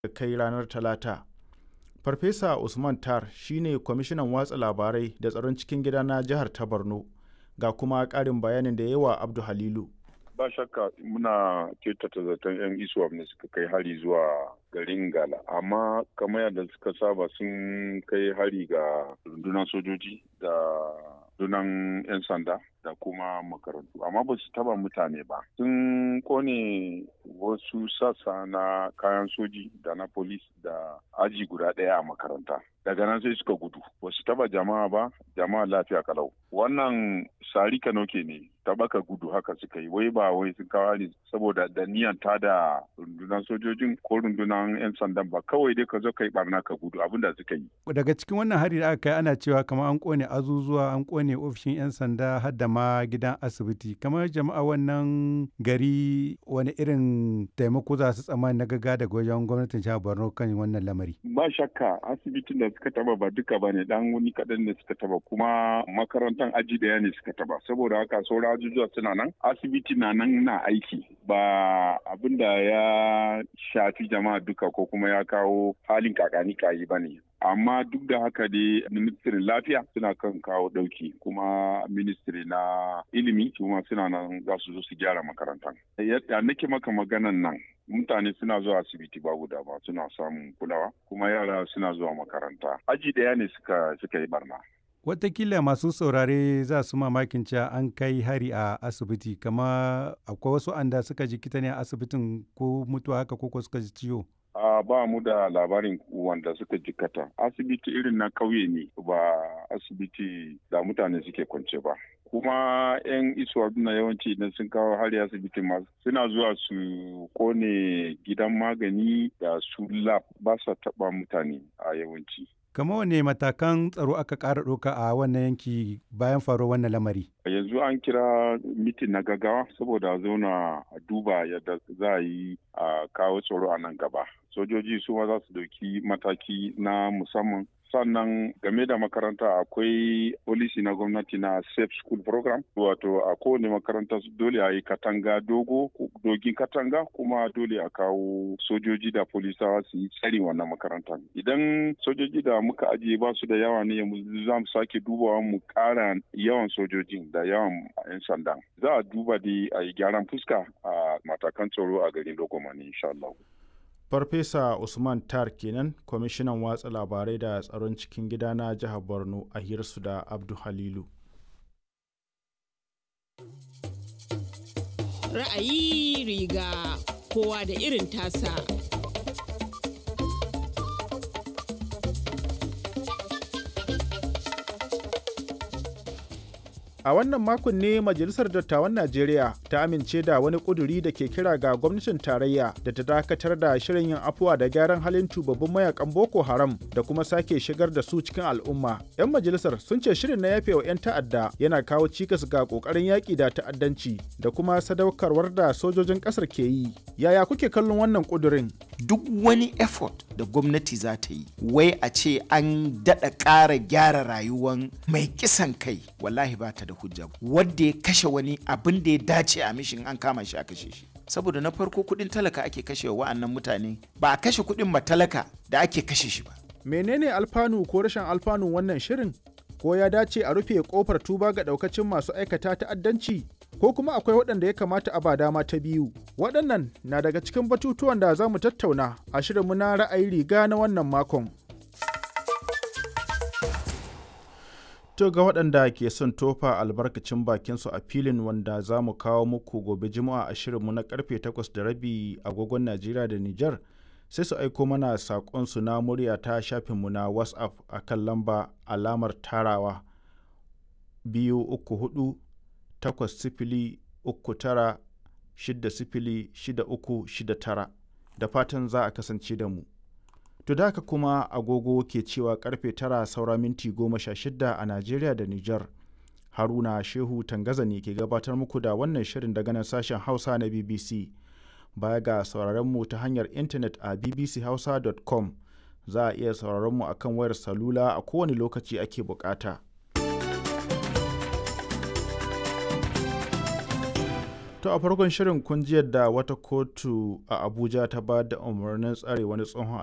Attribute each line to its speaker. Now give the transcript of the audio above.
Speaker 1: kai ranar talata farfesa usman tar shine kwamishinan watsa labarai da tsaron cikin gida na jihar ta borno ga kuma ƙarin bayanin da yawa abdu halilu
Speaker 2: ba shakka muna kyautata zaton 'yan iswap ne suka kai hari zuwa garin gala amma kamar yadda suka saba sun kai hari ga rundunar sojoji da rundunar 'yan sanda da kuma makarantu amma ba su taba mutane ba sun kone wasu sassa na kayan soji da na polis da aji guda ɗaya a makaranta daga nan sai suka gudu ba su taba jama'a ba jama'a lafiya kalau wannan sari kanoke ne tabaka gudu haka suka yi wai ba wai sun kawo ne saboda da niyan ta da rundunar sojojin ko rundunar 'yan sandan ba kawai dai ka zo ka yi barna ka gudu abinda suka yi
Speaker 3: daga cikin wannan hari da aka kai ana cewa kamar an kone azuzuwa an kone ofishin 'yan sanda har da ma gidan asibiti kamar jama'a wannan gari wani irin taimako za su tsammani na gaga daga wajen gwamnatin jihar borno kan wannan lamari
Speaker 2: ba shakka asibitin da suka taba ba duka ba ne dan wani kaɗan ne suka taba kuma makarantar aji daya ne suka taba saboda haka sauran ajujuwa suna nan asibiti na nan na aiki ba abin da ya shafi jama'a duka ko kuma ya kawo halin kakani kayi ba ne amma duk da haka dai ministirin lafiya suna kan kawo dauki kuma ministiri na ilimi kuma suna nan za su zo su gyara makarantar yadda nake maka maganan nan mutane suna zuwa asibiti ba guda ba suna samun kulawa kuma yara suna zuwa makaranta aji daya ne suka suka yi barna
Speaker 3: Watakila masu saurare za su mamakin cewa an kai hari a asibiti kama akwai wasu anda suka jikita ne a asibitin ko mutuwa haka ko suka ji ciwo.
Speaker 2: a ba mu da labarin wanda suka jikata asibiti irin na kauye ne ba asibiti da mutane suke kwance ba kuma 'yan isuwa na yawanci idan sun kawo hari asibiti ma suna zuwa su kone gidan magani da su lab ba sa taba mutane a yawanci
Speaker 3: kama wane matakan tsaro aka ƙara ɗauka a wannan yanki bayan faruwar wannan lamari
Speaker 2: yanzu an kira mitin na gaggawa saboda zauna a duba yadda za a yi a kawo tsaro a nan gaba sojoji su ma za su dauki mataki na musamman sannan game da makaranta akwai polisi na gwamnati na safe school program wato a kowane makaranta dole a yi katanga dogo dogin katanga kuma dole a kawo sojoji da polisawa su yi tsari wannan makarantar idan sojoji da muka ajiye ba su da yawa ne za mu sake dubawa mu kara yawan sojojin da yawan 'yan sanda za a duba dai a yi gyaran fuska a matakan tsaro a garin logomani insha Allah.
Speaker 1: farfesa usman tar kenan kwamishinan watsa labarai da tsaron cikin gida na jihar borno a hirsu da abdu halilu
Speaker 4: ra'ayi riga kowa da irin tasa
Speaker 1: A wannan makon ne Majalisar Dattawan Najeriya ta amince da wani ƙuduri da ke kira ga gwamnatin tarayya da ta dakatar da shirin yin afuwa da gyaran halin tubabbin mayakan Boko Haram da kuma sake shigar da su cikin al'umma. 'Yan majalisar sun ce shirin na yafe wa 'yan ta'adda yana kawo cikas ga ƙoƙarin yaƙi da ta'addanci da kuma sadaukarwar da sojojin ƙasar ke yi. Yaya kuke kallon wannan ƙudurin?
Speaker 5: Duk wani effort da gwamnati za ta yi, wai a ce an daɗa ƙara gyara rayuwan mai kisan kai, wallahi ba ta da hujja wadda ya kashe wani abin da ya dace a mishin an kama shi a kashe shi saboda na farko kudin talaka ake kashe wa wa'annan mutane ba a kashe kudin matalaka da ake kashe shi ba
Speaker 1: menene alfanu ko rashin alfanu wannan shirin ko ya dace a rufe kofar tuba ga daukacin masu aikata ta'addanci ko kuma akwai waɗanda ya kamata a ba dama ta biyu waɗannan na daga cikin batutuwan da za mu tattauna a shirinmu na ra'ayi riga na wannan makon To ga waɗanda ke son tofa albarkacin bakinsu a filin wanda za mu kawo muku gobe juma'a a shirinmu na karfe 8 da rabi agogon Najeriya da Nijar sai su aiko mana saƙonsu na murya ta shafinmu na WhatsApp a kan lamba alamar tarawa biyu uku hudu takwas sifili uku tara shidda sifili shida uku shida tara da fatan za a kasance da mu. To da haka kuma agogo ke cewa karfe tara saura minti goma sha shida a Najeriya da Nijar. Haruna Shehu Tangaza ne ke gabatar muku da wannan shirin daga nan sashen Hausa na BBC. Baya ga sauraron mu ta hanyar intanet a bbchausa.com za a iya sauraron mu akan wayar salula a kowane lokaci ake bukata. To a farkon shirin kun ji yadda wata kotu a Abuja ta ba da umarnin tsare wani tsohon